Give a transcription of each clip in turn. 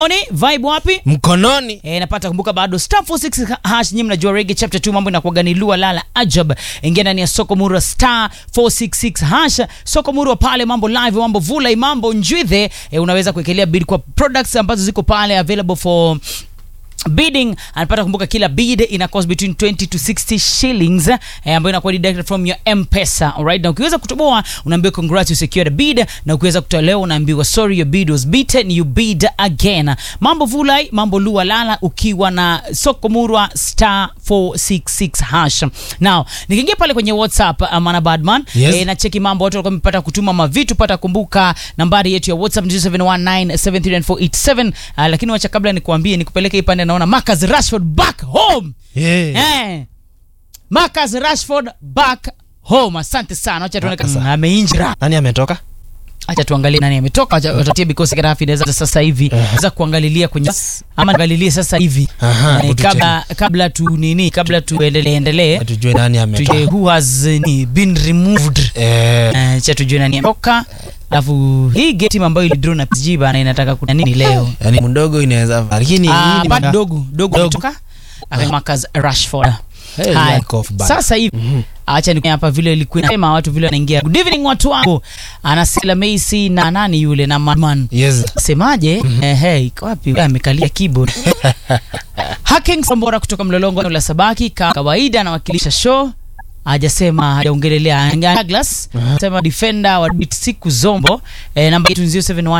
Oni, vibe wapi? mkononi E, napata kumbuka bado star 46 hash nyinyi mnajua reggae chapter 2 mambo inakuwa ni lua lala ajab. Ingia ndani ya soko murwa star 466 hash. Soko murwa pale mambo live, mambo vulai, mambo njwithe. E, unaweza kuekelea bid kwa products ambazo ziko pale available for bidding anapata kumbuka kila bid ina cost between 20 to 60 shillings eh, ambayo inakuwa deducted from your mpesa alright na ukiweza kutoboa unaambiwa congrats you secured a bid na ukiweza kutolewa unaambiwa sorry your bid was beaten you bid again mambo vulai mambo lua lala ukiwa na soko murwa star 466 hash now nikiingia pale kwenye whatsapp uh, mana badman Yes. eh, na cheki mambo watu walikuwa wamepata kutuma mavitu pata kumbuka nambari yetu ya whatsapp ni 0719739487 uh, lakini wacha kabla nikuambie nikupeleke hii pande naona Marcus Rashford back home yeah. eh. Marcus Rashford back home asante sana wacha tuone Marcus. kama ameinjira nani ametoka acha tuangalie nani ametoka acha watatie because grafi inaweza sasa hivi naweza kuangalilia kwenye ama angalilie sasa hivi Aha, eh, tuche- kabla kabla tu nini kabla tuendelee endelee tujue nani tujue ametoka who has eh, ni been removed eh, Eh, cha tujue nani ametoka alafu hii game team ambayo ilidraw na PSG bana inataka kuna nini leo yani mdogo inaweza lakini Ah, hii ni bado mda- dogo dogo Dogo. ametoka Akaenda Marcus Rashford Hey, Haya. lack of bad. sasa hivi acha ni hapa vile ilikuwa inasema watu vile wanaingia good evening watu wangu anasela Messi na nani yule na Madman yes semaje ehe iko wapi Wewe amekalia keyboard hacking Sambora kutoka Mlolongo la Sabaki kama kawaida anawakilisha show hajasema hajaongelelea Douglas sema defender wa bit siku zombo eh, namba yetu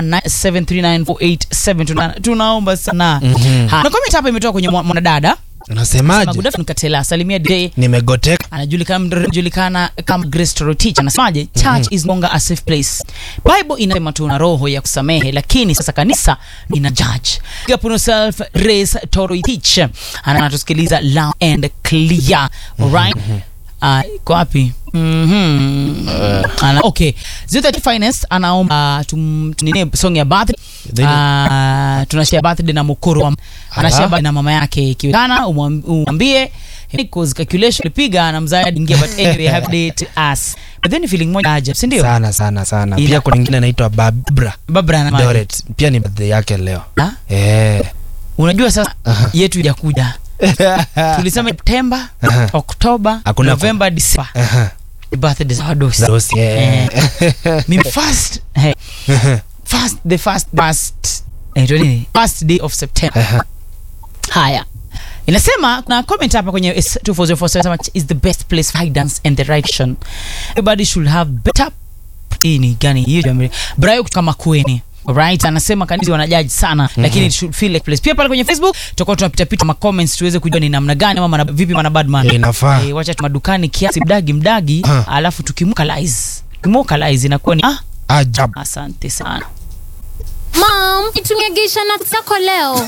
0719739487 Tuna, tunaomba sana Mhm. Ha, na comment hapa imetoka kwenye mwa- mwanadada Sema, unasemaje good afternoon Katela salimia DJ nimegoteka anajulikana anajulikana kama Grace Torotich anasemaje church is no longer a safe place bible inasema tuna roho ya kusamehe lakini sasa kanisa lina judge Big up on yourself Grace Torotich Ana- anatusikiliza loud and clear alright Ah, iko wapi Mhm. Ana, okay Zeta Finance anaomba tum, tunine song ya birthday Then- Ah, tunashare birthday na mukuru wa anashare Ala. birthday na mama yake ikiwezekana umwam- umwambie because calculation alipiga na mzazi ingia but anyway happy day to us but then feeling moja ajabu si ndio sana sana sana Ila- pia kuna ingine anaitwa babra babra na doret pia ni birthday yake leo Ha? eh. unajua sasa yetu ijakuja tulisema Septemba Aha. Oktoba Hakuna Novemba December Aha. birthday za wadosi Dosi, eh. mimi first hey, first the first first eh, ito nini first day of September Aha. haya inasema kuna comment hapa kwenye is- 24047 sema, is the best place for guidance and direction everybody should have better hii ni gani hiyo jambo Brayo kutoka Makueni Right, anasema kanisa wanajaji sana lakini it should feel like place. Pia pale kwenye Facebook tutakuwa tunapita pita ma comments tuweze kujua ni namna gani ama mana, vipi mana badman. inafaa Eh, wacha tu madukani kiasi mdagi mdagi Ah. alafu tukimukalize. Kimukalize inakuwa ni ah, ajabu asante sana. Mom, nitumie geisha na yako leo.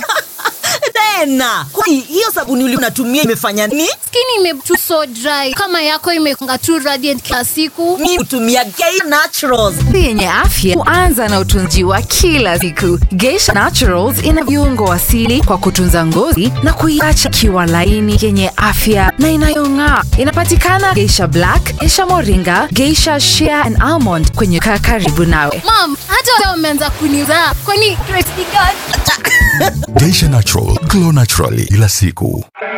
tena kwani hiyo sabuni uli unatumia imefanya nini Skin imetu so dry. Kama yako imekunga tu radiant kila siku. mi hutumia gay naturals yenye afya huanza na utunzi wa kila siku geisha naturals ina viungo asili kwa kutunza ngozi na kuiacha ikiwa laini yenye afya na inayong'aa inapatikana geisha black geisha moringa geisha shea and almond kwenye kaa karibu nawe Mom, hata leo umeanza kuniza. Kwani Grace ni gani? Geisha Natural, glow naturally kila siku.